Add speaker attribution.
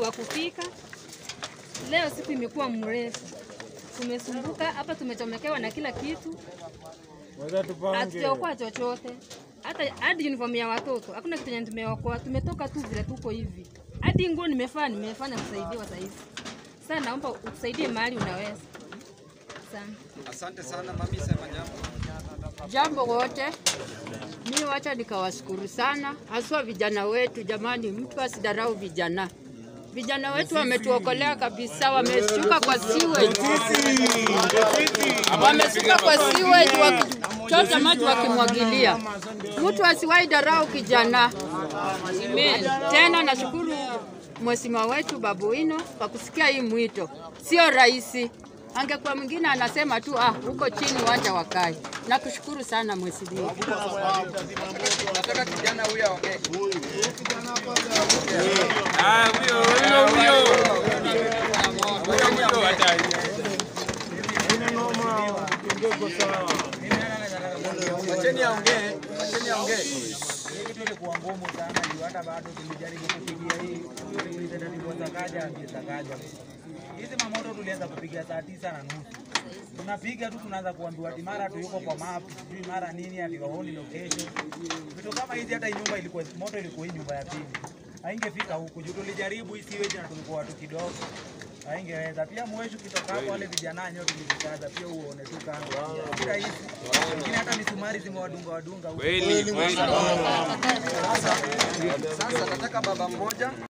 Speaker 1: wa kufika. Leo siku imekuwa mrefu, tumesumbuka hapa, tumechomekewa na kila kitu, hatujaokoa chochote, hata hadi uniform ya watoto hakuna kitu yenye tumeokoa. Tumetoka tu vile tuko hivi, hadi nguo nimefaa nimefanya kusaidiwa saa hizi. Sasa naomba utusaidie mahali unaweza sana.
Speaker 2: Asante sana mami, sema jambo.
Speaker 3: Jambo wote, mi wacha nikawashukuru sana, haswa vijana wetu. Jamani, mtu asidarau vijana. Vijana wetu wametuokolea kabisa, wameshuka kwa sewage, wameshuka kwa sewage wakichota maji wakimwagilia. Mtu asiwahi darau kijana. Tena nashukuru mheshimiwa wetu Babu Wino kwa kusikia hii mwito, sio rahisi. Angekuwa mwingine anasema tu ah, huko chini wacha wakae. Nakushukuru sana mheshimiwa.
Speaker 2: Nataka kijana huyu aongee.
Speaker 4: Ah, huyo huyo huyo. Huyo huyo hata.
Speaker 2: Wacheni aongee, wacheni aongee.
Speaker 5: kitu ilikuwa ngumu sana juu hata bado tulijaribu kupigia hii zakaja zakaja hizi mamoto tulianza kupiga saa tisa na nusu tunapiga tu tunaanza kuambiwa ati mara tu yuko kwa map sijui mara nini ati waoni location vitu kama hizi hata hii nyumba ilikuwa moto ilikuwa hii nyumba ya pili haingefika huku juu tulijaribu hii siweji na tulikuwa watu kidogo haingeweza pia mweshu kitoka hapo wale vijana nyo tulivikaza pia uone tu kando si rahisi wengine hata misumari zimewadunga wadunga huku
Speaker 4: Kweli kweli.
Speaker 2: Sasa nataka baba mmoja